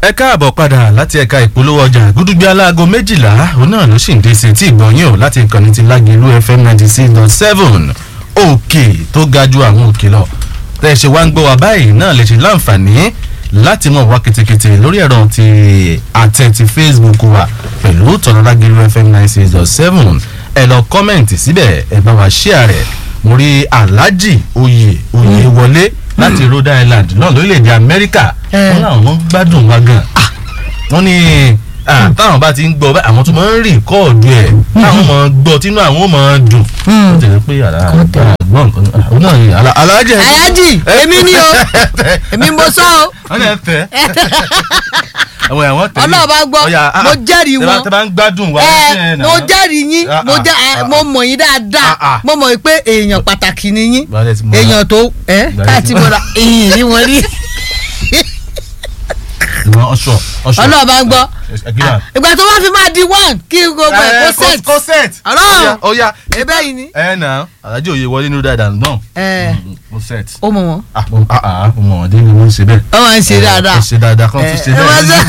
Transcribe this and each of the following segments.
ẹ káàbọ̀ padà láti ẹ̀ka ìpolówó ọjà gúdúgbẹ́ aláago méjìlá òun náà ló sì ń dé sí tí ìgbọ̀nyìn ò láti ìkànnì ti lágẹ̀lú fm ninety six dot seven òkè tó ga ju àwọn òkè lọ tẹ́ ẹ ṣe wá ń gbọ́ wa báyìí náà lè ṣe láǹfààní láti mọ̀ wá kìtìkìtì lórí ẹ̀rọ ti àtẹ ti facebook wa pẹ̀lú tọ̀nà lágẹ̀lú fm ninety six dot seven ẹ lọ kọ́mẹ̀ǹtì síbẹ̀ ẹ bá wa ṣíà rẹ̀ mo rí alhaji oyè oyè wọlé láti rhode island náà lórílẹ̀‐èdè amẹ́ríkà wọ́n láwọn ń gbádùn wa gan wọ́n ní táwọn bá ti ń gbọ́ àwọn tó máa ń rí kọ́ọ̀dù ẹ̀ táwọn máa ń gbọ́ tínú àwọn máa ń dùn ó tẹ̀lé pé àgbọ̀n nǹkan ó náà ní alájẹ. alájì èmi ni o èmi mo sọ o. wọ́n lè fẹ́ àwọn àwọn tẹ̀lé ọlọ́ọ̀bá gbọ́ mo jẹ́rìí wọn tẹ́ bá ń gbádùn wa. ẹ mo jẹ́rìí yín mo jẹ́ mo mọ̀ yín dáadáa mo mọ̀ pé èèyàn pàtàkì ni yín èèyàn tó ẹ káàtì mo ra èyí ni wọ́n rí ọlọ́ọ̀bá gbọ́ ìgbà tó bá fi máa di one kí gbogbo ẹ̀ kó set kó set ọlọ́run ọ̀ya ebe yìí ni. ẹ nà alájọ òye wọlé nínú dáadáa náà kó set. ó mọ̀ wọ́n. mo mọ̀ wọ́n dé ni wọ́n ń ṣe bẹ́ẹ̀. wọ́n máa ń ṣe dáadáa. ẹ ṣe dáadáa kan tún ṣe bẹ́ẹ̀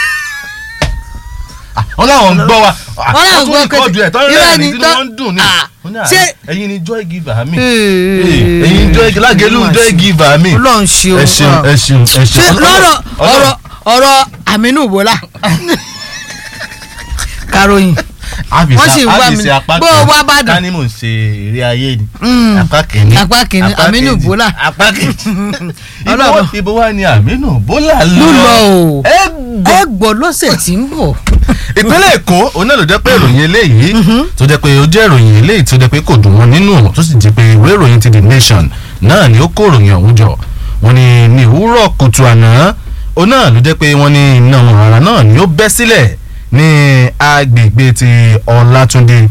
wọ́n láwọn ń gbọ́ wa wọ́n láwọn gbọ́ kó tún ẹ̀ tọ́ irọ́ rẹ̀ ni ní tí tọ́- wọ́n ń dùn ní Ah, ṣé ẹ̀yin ni joy giver mi Ee, ẹ̀yin joy lágẹ̀lú joy giver mi Ọlọ́run ṣe o ẹ ṣeun ẹ ṣeun ẹ ṣe ṣeun lọ́rọ̀ ọ̀rọ̀ ọ̀rọ̀ Aminu Bola karoyin wọ́n sì ń wá mi bó o wá bá dùn. ká ní mò ń ṣe eré ayé ni Mm. apá kìíní Apá kìíní, Aminu kejì, Bola. apá kejì Ọlọ́run. ibo ibo wa ni Aminu Bola ló lọ o ẹ gbọ́ ẹ gbọ́ lọ́sẹ̀ tí ń bọ̀. ìpínlẹ̀ èkó òun náà ló jẹ́ pé ìròyìn eléyìí tó jẹ́ pé ó jẹ́ ìròyìn eléyìí tó jẹ́ pé kò dùn wọn nínú tó sì jẹ́ pé ìwé ìròyìn ti the nation náà ni ó kó ìròyìn ọ̀hún jọ wọn ni ní òwúrọ̀ kùtù àná òun náà ló jẹ́ pé wọ́n ní iná ọ̀rá náà ni ó bẹ́ sílẹ̀ ní agbègbè ti ọlátúndé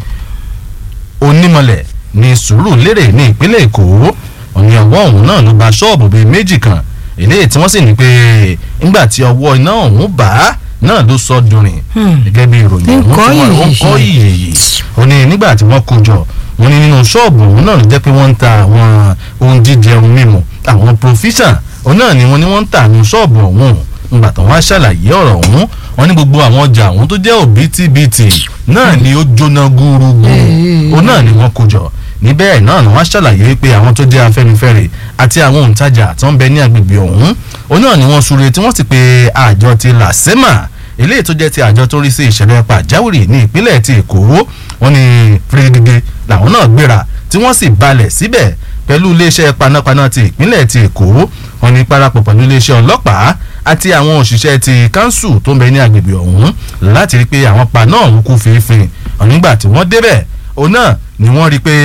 onímọ̀lẹ̀ ní sùúrùlérè ní ìpínlẹ̀ èkó òní ọwọ́ ọ̀hún náà ló ba ṣọ́ọ̀bù bíi méjì kan eléyìí tí wọ́n sì ní pé nígbà tí ọwọ́ iná ọ̀hún bá náà ló sọ dùnrin gẹ́gẹ́ bí ìròyìn ọ̀hún Nǹkan tí wọ́n ó yìí. kọ́ yìí ó ní nígbà tí wọ́n kó jọ wọ́n ní nínú ṣọ́ọ̀bù ọ̀hún náà ló jẹ́ pé wọ́n ń ta àwọn ohun jíjẹ ohun mímu àwọn provision òun náà ni wọ́n ní wọ́n ń ta nínú ṣọ́ọ̀bù ọ̀hún nígbà tó wọ́n á ṣàlàyé ọ̀rọ̀ ọ̀hún wọ́n ní gbogbo àwọn ọjà ọ̀hún tó jẹ́ òbítíbitì náà ni ó jóná gúrúgú òun náà ni wọ́n kó jọ níbẹ̀ náà ni wọ́n á ṣàlàyé pé àwọn tó jẹ́ afẹ́nifẹ́re àti àwọn òǹtajà tó ń bẹ ní agbègbè ọ̀hún òun náà ni wọ́n súre tí wọ́n sì pe àjọ ti làsẹ́mà eléyìí tó jẹ́ ti àjọ tó rí sí ìṣẹ̀lẹ̀ pàjáwìrì ní ìpínlẹ̀ ti èkó wọ́n ní fìrìgìgì làwọn náà gbéra tí wọ́n sì balẹ̀ síbẹ̀ pẹ̀lú iléeṣẹ́ panápaná ti ìpínlẹ̀ ti èkó wọ́n ní parapọ̀ pẹ̀lú iléeṣẹ́ ọlọ́pàá àti àwọn òṣìṣẹ́ ti kánsù tó ń bẹ ní agbègbè ọ̀hún láti rí i pé àwọn paná ọ̀hún kú fínfín nígbà tí wọ́n débẹ̀ òun náà ni wọ́n rí i pé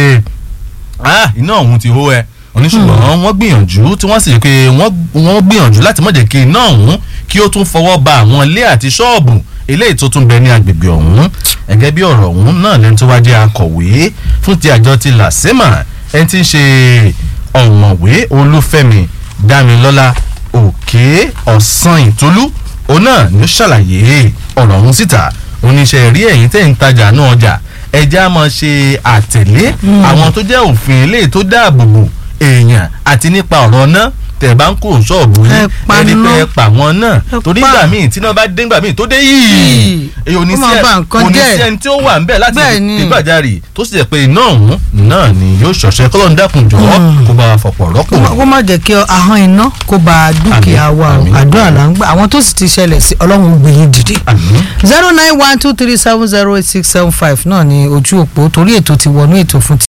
ah iná ọ̀hún ti hó ẹ oníṣùgbọ́n wọ́n gbìyànjú tí wọ́n sì rí i pé wọ́n wọ́n gbìyànjú láti má jẹ́ kí iná ọ̀hún kí ó tún fọwọ́ ba àwọn ilé àti ṣọ́ọ̀bù eléyìí tó tún bẹ ní agbègbè ọ̀hún gẹ́gẹ́ bí ọ̀rọ̀ ọ̀hún náà lẹ́nu tó wá jẹ́ akọ̀wé fún ti àjọ ti làsẹ́mà ẹni tí ń ṣe ọ̀mọ̀wé olúfẹ́mi dámilọ́lá òkè ọ̀sán ìtolú òun náà ni ó ṣàlàyé ọ̀rọ̀ ọ̀hún síta oníṣẹ́ rí ẹ̀yìn tẹ̀ ń tajà náà ọjà ẹja máa ṣe àtẹ̀lé àwọn tó jẹ́ òfin eléyìí tó dáàbò bò èèyàn àti nípa ọ̀rọ̀ náà tẹ̀ bá ń kó ṣọ́ọ̀bù Ẹ yín pa ẹni pé iná. ẹ pa wọn náà Ẹ torí pa. ìgbà míì tí náà bá dé ńgbà míì tó dé yìí Yìí. èyí ò ní Ó máa sí ba ẹ nǹkan kò ní jẹ́. sí ẹni tí ó wà ń bẹ̀ láti Bẹ́ẹ̀ ni. ìgbàjarì tó sì jẹ́ pé iná ọ̀hún náà ni yóò ṣọ̀ṣẹ́ kọ́lọ́ ń dákun jọ̀ọ́ kó bá wa fọ̀pọ̀ rọ́pò kó má- kó má jẹ́ kí ahọ́n iná kó ba dúkìá Àmín, wa o àmín. àdúrà là ń gbà àwọn tó sì ti ṣẹlẹ̀ sí ọlọ́run ó gbé yín dìde. àmín zero nine one two three seven zero eight six seven five náà ni ojú òpó torí ètò ti wọnú ètò fún